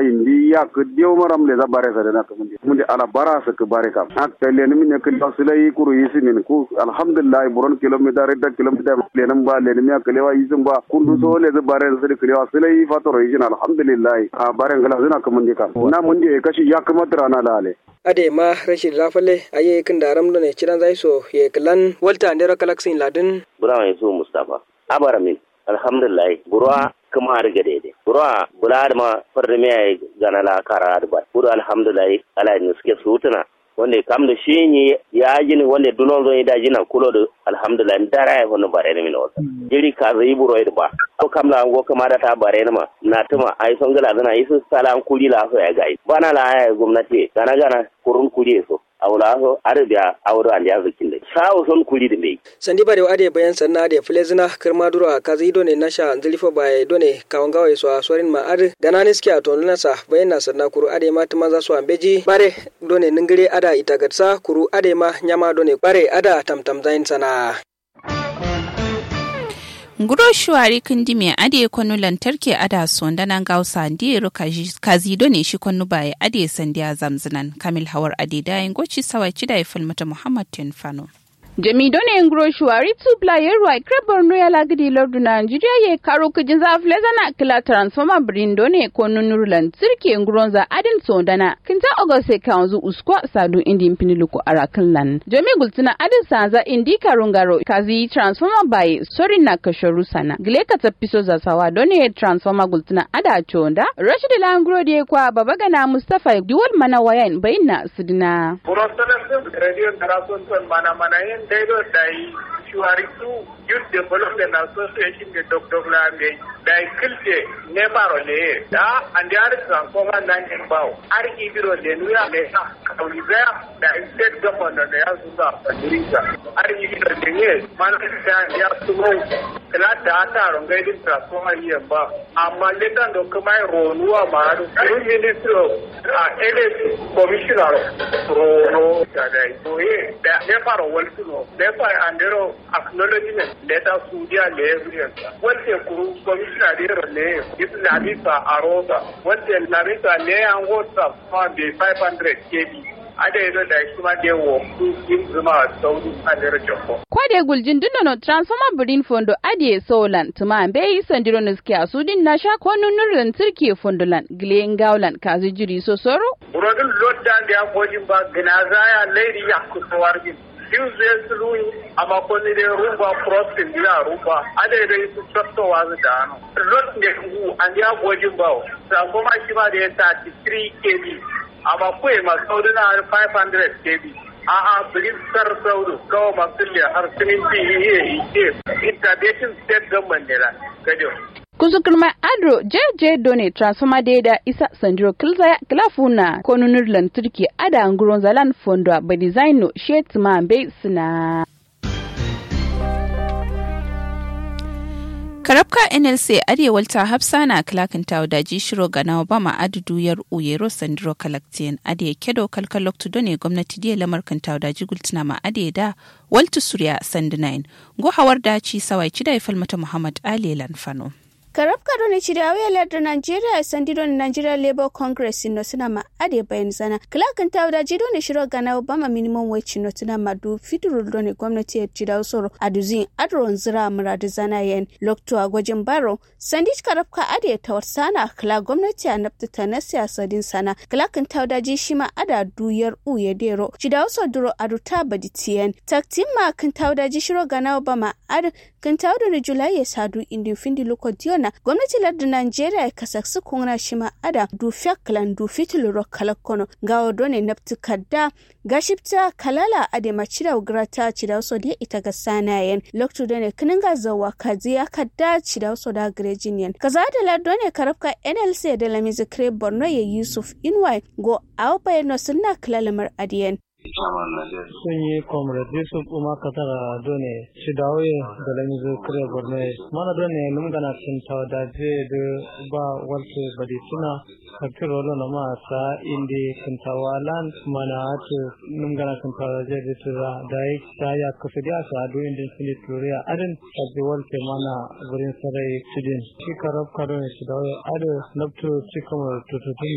indi ya ku dio maram le za bare sa na mun mun ala bara sa ku bare kam ak tele ni min ke da sulai kuru yisi min ku alhamdulillah buron kilometer da kilometer le nan ba le ni ya kalewa yisin ba kundu so le za bare sa le kalewa sulai fatoro yisin alhamdulillah a bare ngala zuna kamun kam na mun de kashi ya kuma trana lale ade ma rashin rafale aye kin daram ne ciran zai so ye klan walta ndero kalaksin ladin bura mai so mustafa abara min alhamdulillah burwa kuma har gade de burwa bula ma farda me gana la kara da ba buru alhamdulillah ala ni suke sutuna wanda kam da shi ne ya jini wanda dunon zo da jina kulo da alhamdulillah dara ya hono bare ne min wata jiri ka zai buro da ba ko kam la ngo kama da ta bare ne ma na tuma ai son gala zana yi su sala an kuli la so ya gai bana la ya gwamnati gana gana kurun kuli so awla so arabiya awdo andi azikin de sawo son kuli de mai sandi bare ade bayan sanna de flezina kirma duro a kazi done nasha zilifo baye done kawangawa so a sorin ma ar ganani ski a tonuna sa bayan na sanna kuru ade ma tuma za so ambeji bare done ningire ada itagatsa kuru ade ma nyama done bare ada tamtam zain sana nguro shuwari kindi me ade kwanu lantarki ada sonda nan gausa ndiro kazi done shi kwanu baye ade sandiya zamzinan kamil hawar ade dayin goci sawai cida ya falmata muhammad tenfano jami done ngro shuwari tu player wa krebar no ya lagidi lordu na Nigeria ye karo kujin za fleza na kila transformer brin done ko nunur lantarki ngron za adin sondana kinta ogose kanzu uskwa sadu indi mpiniluko arakan lan jami gultuna adin sanza indi karungaro kazi transformer bai sori na kashoru sana gile ka tapiso za sawa done transformer gultuna ada chonda rashid langro de kwa babagana mustafa duwal mana wayan bayna sidina Protestantism radio tarasun mana mana yin daido da yi shuharitu youth development association da dr lambe da yi kilce ne maro ne da an da yari transformer nan in bawo har ibiro da nuya ne ha kauli zaya da state government da ya zuba a dirisa har ibiro da ne mana da ya sumo kala da ta rongai din transformer yin ba amma letan da kuma ronuwa ma har ministry of energy commissioner rono da da yi da ne fara waltuno ne fara andero acknowledgement letter sudia le evidence wante kuru commissioner de le is labisa arosa wante labisa le an whatsapp ma be 500 kb ada yi da shi ma da wo yin zuma saudi a jere joko kwade guljin dinnono transformer birin fondo adie solan tuma be yi sandiro niski a sudin na sha ko nunurin turki fondolan gilen gaulan kazi jiri so soro burodin lodda da ya kojin ba ginazaya lairi ya kusa wargin yin zai sulu amma ko ni dai rumba crossing ya rumba ada dai su tsaftowa su da hannu lot ne hu an ya gojin ba sa kuma shi ma da ya 33 kb amma ko ma saudi na 500 kb a'a birin sar saudu kawo masu liya har siminti iya ike intervention state government ne la gajo kusukurma adro jeje done transformer deda isa sandiro kilzaya kilafuna konunur lantarki ada nguron zalan fondo ba design no shetma be sina karabka nlc arewal ta hafsa na kilakanta wadaji shiro ga nawa bama adudu yar uyero sandiro kalaktiyan ade kedo kalkalok done gwamnati diya lamar kanta wadaji gultuna ma ade da waltu surya sandinain go hawar daci sawai cida ya falmata muhammad ali lanfano karab kado ne chidi awe ladda nigeria sandido ne nigeria labour congress no suna ma ade bayan zana klakan tawda jido ne shiro gana obama minimum wage no tuna ma du fiduru do ne gwamnati ya chida usoro aduzin adron zira muradu zana yen lokto a gwajin baro sandich karab ka ade tawar sana kla gwamnati a nafta ta na siyasa din sana klakan tawda ji shi ma ada duyar u ya dero chida uso duro aduta baditiyen taktin ma kan tawda ji shiro gana obama ad kan tawda ne julai ya sadu indi findi loko diona gwamnati lardin Najeriya ya kasaksu kuna shi ma ada du fiaklan du fitilu kalakono ga odone naftu kadda ga shifta kalala ade machida ugrata chida so dia ita ga sanayen loktu done kininga zawa kaziya kadda chida so da grejinian kaza da lardone karafka NLC da lamizi kre Borno ya Yusuf Inwai go awpa no sunna kalalamar adiyen sun yi comrade yusuf umar katara done shi dawo da lamizo kare borno mana done numgana sun tawda je da ba walto badi suna kakir rolo na ma sa indi kuntawa lan mana atu numgana sun tawda je da tura da yi ta ya kusa da sa do indi sini turiya adin sabbi walte mana gurin sarai tudin shi karab karo ne shi dawo adu nabtu shi kamar tututun